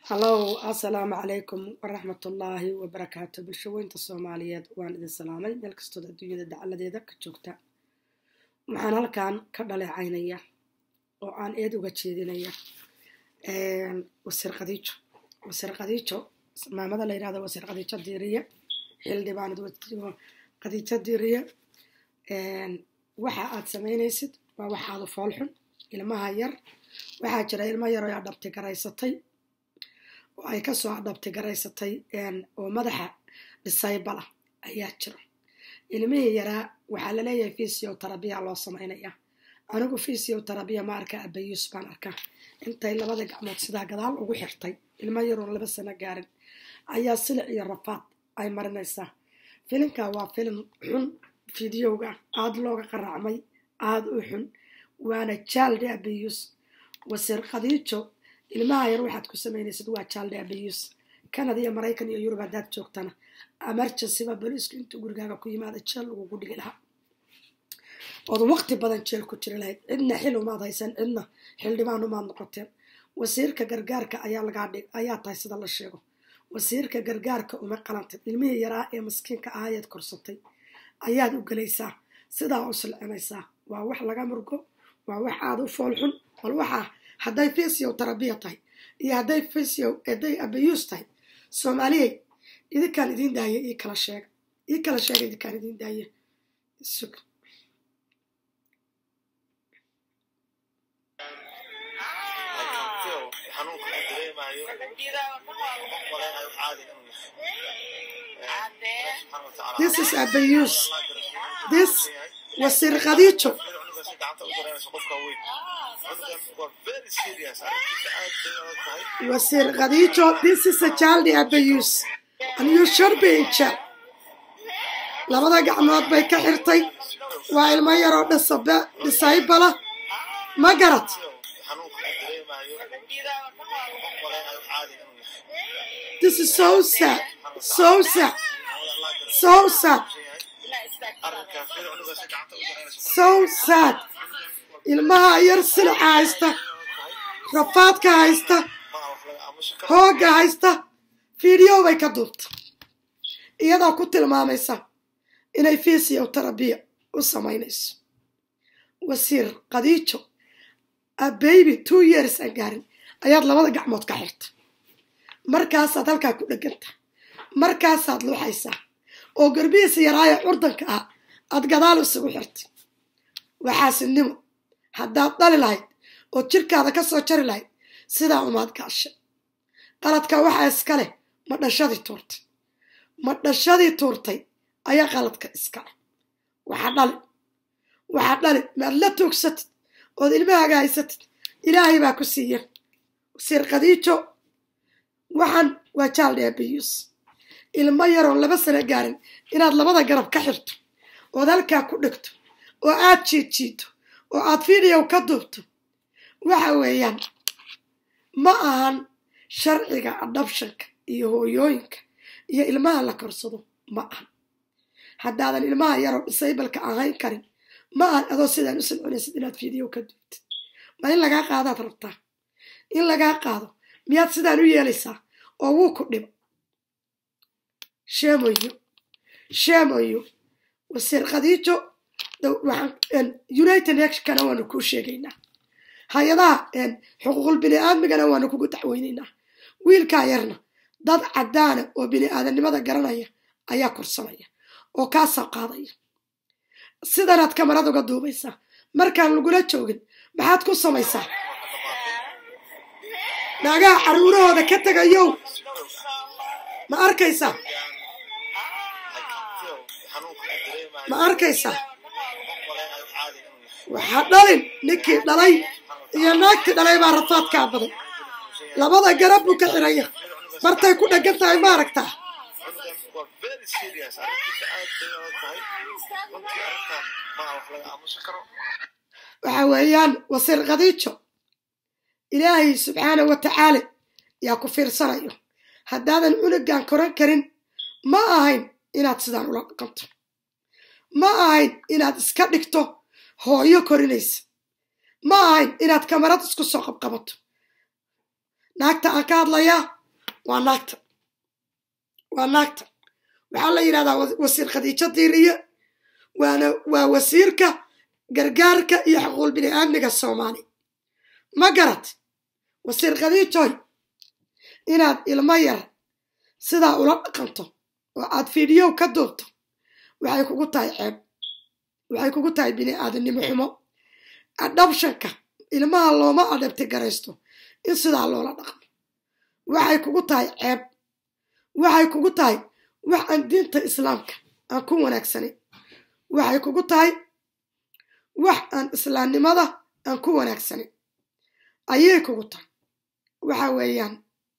hallow assalaamu calaykum waraxmatullaahi wabarakaatu bulshaweynta soomaaliyeed waan idin salaamay meel kastood adduunyada dacaladeeda ka joogta waxaan halkan ka dhaleecaynaya oo aan eed uga jeedinaya wasiir khadiijo wasiir khadiijo maamada la yirahdo wasiir khadiijo diiriye xildhibaan khadiijo diiriye waxa aad samaynaysid waa waxaadu foolxun ilmaha yar waxaa jira ilmo yar oo adhabti garaysatay oo ay kasoo adhabti garaysatay oo madaxa dhisaybala ayaa jiro ilmihii yaraa waxaa laleeyahay fisio tarabiya loo samaynaya anigu fisio tarabiya ma arka abayuus baan arkaa intay labada gacmood sidaa gadaal ugu xirtay ilmo yaroon laba sano gaarin ayaa silic iyo rafaad ay marinaysaa filinka waa filin xun fideoga aada looga qaraacmay aada u xun waana jalde abayuus wasiir khadiijo ilmaha yar waxaad ku samaynaysid waa jalde abayuus canada iyo maraykan iyo yurub haddaad joogtana amarjansiba boliisku intuu gurigaaga ku yimaada jeel lagugu dhigi lahaa ood waqti badan jeel ku jiri lahayd cidna xil umaad haysan cidna xildhibaan umaad noqoteen wasiirka gargaarka ayaa lagaa dhig ayaa tahay sida la sheego wasiirka gargaarka uma qalantid ilmihii yaraa ee maskiinka ahayeed korsatay ayaad u gelaysaa sidaa u silcinaysaa waa wax laga murgo waa wax aada u foolxun bal waxaa hadday fisio tarabiya tahay iyo hadday fisio hadday abayuus tahay soomaaliyey idinkaan idiin daaye ii kala sheega ii kala sheega idinkaan idiin daaye sug this is abayuus this wasiir khadiijo wasiir khadiijo this is a child abuse and you should be in jail labada gacmood bay ka xirtay waa ilmo yaroo dhisabe dhisaybala ma garad this is so sad so sad so sad so sad ilmaha yar silica haysta rafaadka haysta hoogga haysta fiideo bay ka duubta iyadoo ku tilmaamaysa inay fisio tarabiya u samaynayso wasiir khadiijo a baby two years aan gaarin ayaad labada gacmood ka xirta markaasaad halkaa ku dheganta markaasaad luuxaysaa oo garbihiisa yaraayo curdanka ah aad gadaal isugu xirtay waxaasinimo haddaad dhali lahayd oo jirkaada ka soo jari lahayd sidaa umaad gaashay qaladka waxaa iska leh ma dhashadii tuurtay ma dhashadii tuurtay ayaa qaladka iska leh waxaa dhali waxaa dhali maad la tuugsatid ood ilmahaaga haysatid ilaahay baa ku siiya wasiir khadiijo waxaan waa jaalde abayuus ilmo yaroon laba sano gaarin inaad labada garab ka xirto ood halkaa ku dhigto oo aad jiidjiidto oo aad fideow ka duubto waxa weeyaan ma ahan sharciga adhabshanka iyo hooyooyinka iyo ilmaha la korsado ma ahan haddaadan ilmaha yaroo disaybalka ahayn karin ma ahan adoo sidaan u silcinaysid inaad fideow ka duubtid ma in lagaa qaadaad rabtaa in lagaa qaado miyaad sidaan u yeelaysaa oo wuu ku dhibo sheemoyo sheemoyo wasiir khadiijo united nationkana waanu kuu sheegaynaa hay-adaha xuquuqul bini aadmigana waanu kugu dacweynaynaa wiilkaa yarna dad caddaana oo bini aadamnimada garanaya ayaa korsanaya oo kaa soo qaadaya sidanaad kamarad uga duubaysaa markaan lagula joogin maxaad ku samaysaa naagaha caruurahooda ka tegayow ma arkaysaa ma arkaysaa waxaa dhalin ninkii dhalay iyo naagtii dhalay baa rafaadkaa baday labada garab buu ka xiraya martay ku dhegan tahay ma aragtaa waxa weeyaan wasiir khadiijo ilaahay subxaana wa tacaala yaa ku fiirsanayo haddaadan cunugan koran karin ma ahayn inaad sidaan ula dhaqanto ma ahayn inaad iska dhigto hooyo korinaysa ma ahayn inaad kamarad isku soo qabqabato naagta aan ka hadlayaa waa naagta waa naagta waxaa la yidhahdaa wasiir khadiijo diiriye waana waa wasiirka gargaarka iyo xuquuqul bini aadmiga soomaali ma garat wasiir khadiijoy inaad ilmo yar sidaa ula dhaqanto oo aad fiidhiyow ka duubto waxay kugu tahay ceeb waxay kugu tahay bini aadamnimo xumo adhabshanka ilmaha looma adhabti garaysto in sidaa loola dhaqmo waxay kugu tahay ceeb waxay kugu tahay wax aan diinta islaamka aan ku wanaagsanayn waxay kugu tahay wax aan islaamnimada aan ku wanaagsanayn ayay kugu tahay waxa weeyaan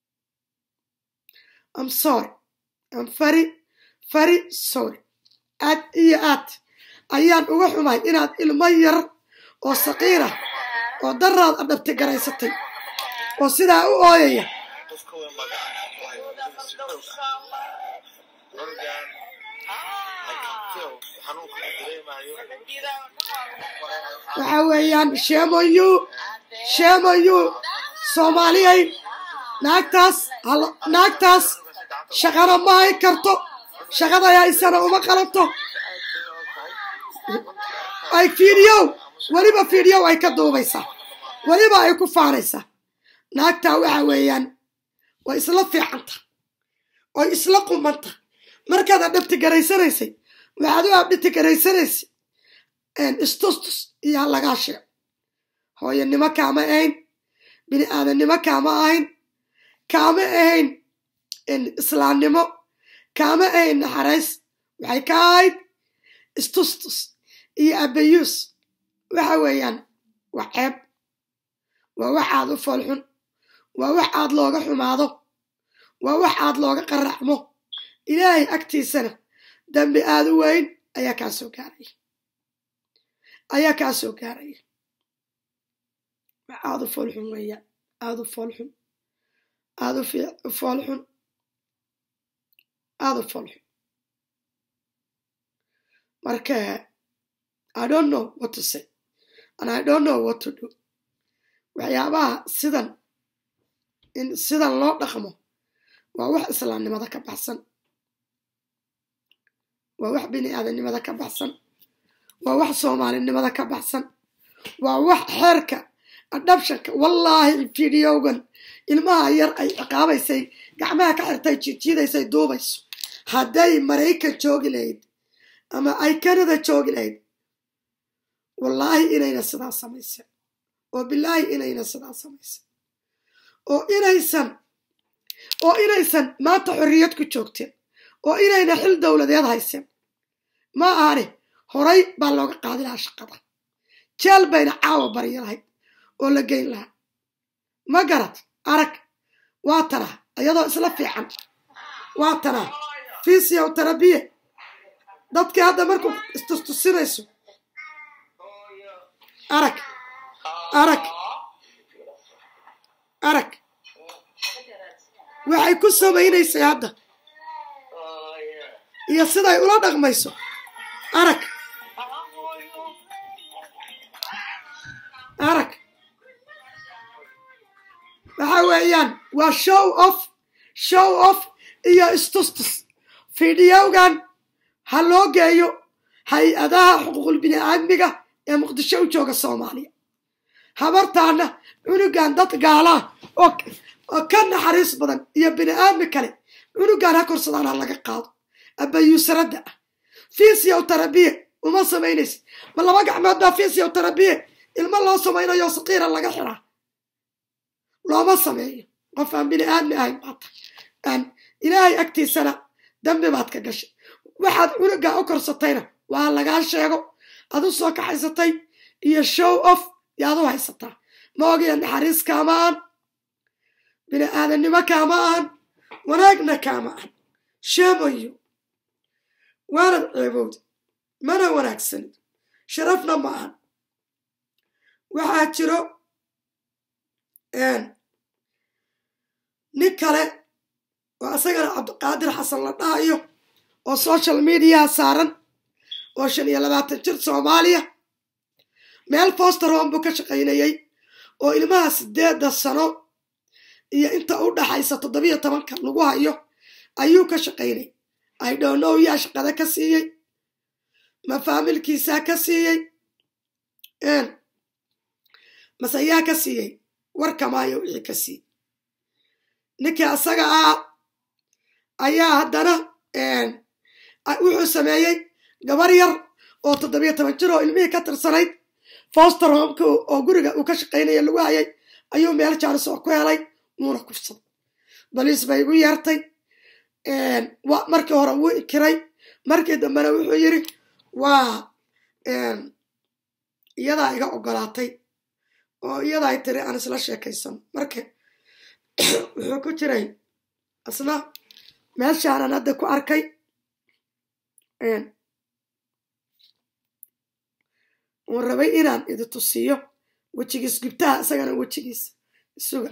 am sorry am very very sorry aad iyo aad ayaan uga xumahay inaad ilmo yar oo saqiirah oo daraad adhabti garaysatay oo sidaa u ooyaya waxa weeyaan sheemoyu sheemoyu soomaaliyay naagtaas naagtaas shaqana ma hay karto shaqada haysana uma qalanto ay fiidhiyow weliba fiidhiyow ay ka duubaysaa weliba ay ku faanaysaa naagtaa waxa weeyaan way isla fiicanta oy isla qumanta markaad adhabti garaysanaysay waxaad u abdhiti garaysanaysay istustus iyo halagaa sheego hooyanimo kaama ahayn bini aadannimo kaama ahayn kaama ahayn islaamnimo kaama ahayn naxariis waxay ka ahayd istustus iyo abayuus waxa weeyaan waa ceeb waa wax aad u foolxun waa wax aad looga xumaado waa wax aad looga qaracmo ilaahay agtiisana dambi aad u weyn ayaa kaa soo gaaraya ayaa kaa soo gaaraya wax aad u foolxun weeyaan aad u foolxun aad u foolxun aad u foolxun marka i don't know what to say and i don't know what to do waxyaabaha sidan in sidan loo dhaqmo waa wax islaamnimada ka baxsan waa wax bini aadamnimada ka baxsan waa wax soomaalinimada ka baxsan waa wax xeerka adhabshanka wallaahi fiidiyowgan ilmaha yar ay ciqaabaysay gacmaha ka xirtay jiidjiidaysay duubayso hadday maraykan joogi lahayd ama ay kanada joogi lahayd wallaahi inayna sidaa samaysan oo bilaahi inayna sidaa samaysan oo inaysan oo inaysan maanta xorriyad ku joogteen oo inayna xil dowladeed hayseen ma ahane horay baa looga qaadi lahaa shaqada jeel bayna caawa barya lahayd oo la geyn lahaa ma garad arag waa tanaa iyadoo isla fiican waa tanaa fisiyow tarabiye dadkii hadda markuu istustusinayso arag arag arag waxay ku samaynaysay hadda iyo siday ula dhaqmayso arag arag waxa weeyaan waa show off show off iyo istustus fiidiyowgan ha loo geeyo hay-adaha xuquuqul bini aadmiga ee muqdisho u jooga soomaaliya habartaana cunugan dad gaalaa oo ka naxariis badan iyo bini aadmi kale cunugan ha korsadaan ha laga qaado abayuusaradda ah fisiyow tarabiye uma samaynaysid ma laba gacmood baa fisiyow tarabiye ilmo loo samaynayo saqiira laga xiraa looma sameeyo qof aan bini aadmi ahayn baata aan ilaahay agtiisana dambi baad ka gashay waxaad cunugaa u korsatayna waa lagaa sheego ad u soo kaxaysatay iyo show off yaad u haysataa ma ogiya naxariis kaama ahan bini aadannimo kaama ahan wanaagna kaama ahan sheemayo waanad ceebowda mana wanaagsanid sharafna ma ahan waxaa jiro nin kale oo isagana cabdiqaadir xasan la dhahayo oo social mediaha saaran oo shan iyo labaatan jir soomaaliya meel foster home buu ka shaqaynayey oo ilmaha sideedda sano iyo inta u dhaxaysa toddobiyo tobanka lagu hayo ayuu ka shaqaynay i dhownow yaa shaqada ka siiyey ma faamilkiisaa ka siiyey mase yaa ka siiyey warkamaayo wixii ka siiyey ninkii asaga ah ayaa haddana wuxuu sameeyey gabar yar oo toddobiyo toban jir oo ilmihii ka tirsanayd foster homka oo guriga uu ka shaqaynaya lagu hayay ayuu meel jaaris oo ku helay wuuna kufsaday baliis bay igu yeertay markii hore wuu ikiray markii dambena wuxuu yidhi waa iyadaa iga ogolaatay oo iyadaa tiri aan isla sheekaysano marka wuxuu ku jiray isna meeshaanan hadda ku arkay uun rabay inaan idi tusiyo wejigiis gubtaha isagana wejigiisa isuga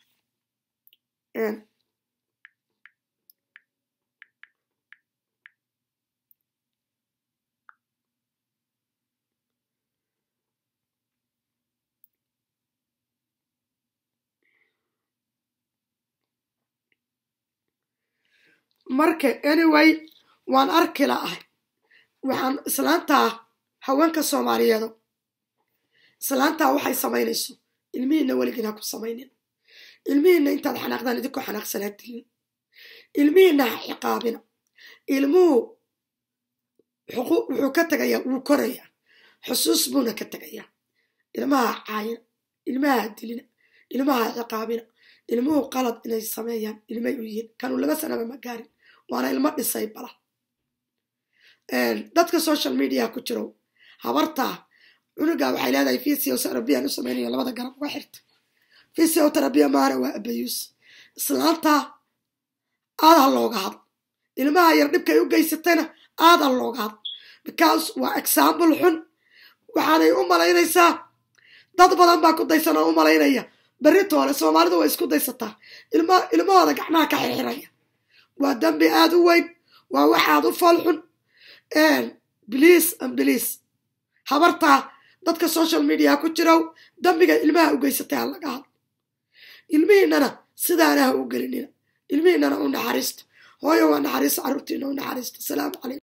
marka anyway waan arki la'ahay waxaan islaantaa haweenka soomaaliyeedo islaantaa waxay samaynayso ilmihiinna weligiin ha ku samaynin ilmihiinna intaad xanaaqdaan idinku xanaaqsanaadtihiin ilmihiinna ha ciqaabina ilmuhu wuxuu ka tegayaa wuu korayaa xusuus buuna ka tegayaa ilmaha caayina ilmaha dilina ilmaha ciqaabina ilmuhu qalad inay sameeyaan ilmay u yihiin kanuu laba sanaba ma gaarin waana ilmo dhisay bala dadka social media ku jiro habartaa cunugaa waxay leedahay fisio terabiyan u samaynaya labada garab uga xirta fisio terabiya maana waa abayuus islaantaa aad ha looga hadlo ilmaha yar dhibkay u geysatayna aad ha looga hadlo because waa example xun waxaanay u malaynaysaa dad badan baa ku daysan oo u malaynaya beritoole soomaalidu way isku daysataa ilmahooda gacmaha ka xirxiraya waa dambi aad u weyn waa waxaad u foolxun bliis an bliis habartaa dadka social media ku jirow dambiga ilmaha u geysatay ha laga hadlo ilmihiinana sidaana ha u gelinina ilmihiinana u naxariisto hooyo waa naxariisto carruurtiina u naxariisto asalaamu calaykum